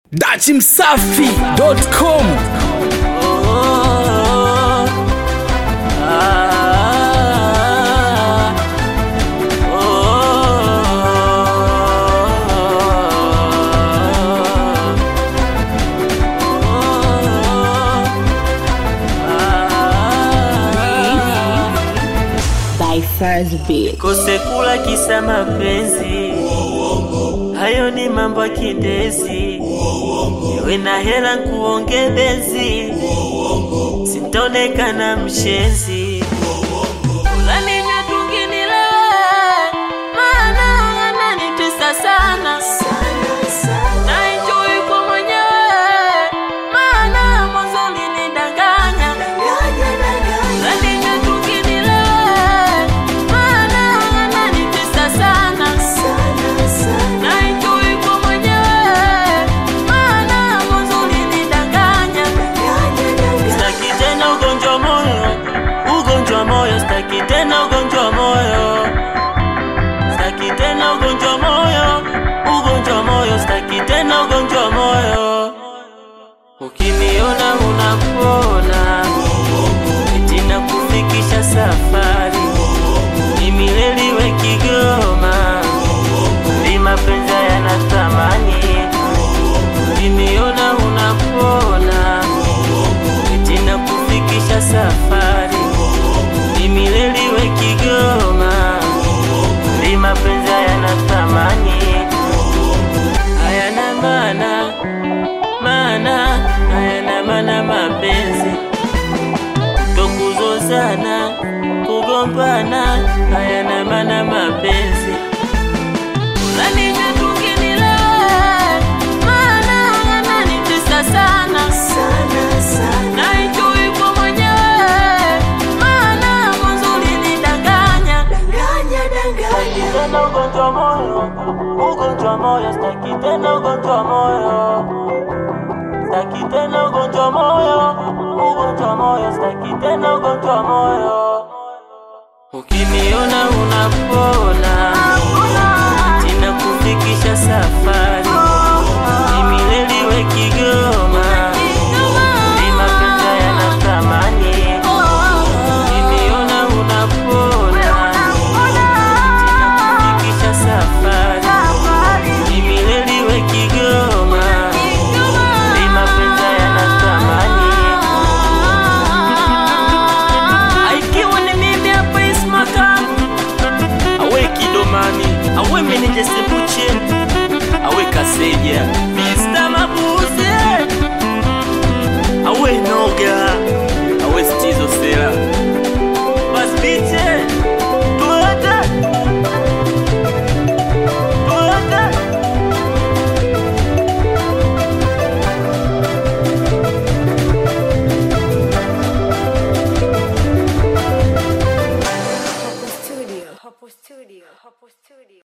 dachimsafi.com by First Beat. kose kula kisa mapenzi, hayo ni mambo ya kindezi. Niwe na hela nkuonge benzi, sintonekana mshenzi. Ulaninywe tunginilewe, maana ananitesa sana na enjoy kwa mwenyewe, maana mwanzo ulinidanganya. Ulaninywe tunginilewe, maana ananitesa sana na enjoy kwa mwenyewe, maana mwanzo ulinidanganya. Sitaki tena ugonjwa wa moyo, ugonjwa wa moyo, sitaki tena ugonjwa wa moyo, sitaki tena ugonjwa wa moyo, ugonjwa wa moyo, sitaki tena ugonjwa wa moyo. Ukiniona unapona, eti nakufikisha safari, mimi leliwe Kigoma, ni mapenzi yana thamani. Ukiniona unapona eti nakufikisha safari, mimi leliwe Kigoma, ni mapenzi yana thamani, hayana maana maana, hayana maana mapenzi, tokuzozana kugombana, hayana maana mapenzi. Ulaninywe tunginilewe, maana yananitesa sana na enjoy kwa mwenyewe, maana mwanzo ulinidanganya. Sitaki tena ugonjwa wa moyo, ugonjwa wa moyo, sitaki tena ugonjwa wa moyo, sitaki tena ugonjwa wa moyo, ugonjwa wa moyo, sitaki tena ugonjwa wa moyo. Ukiniona unapona, tina kufikisha safari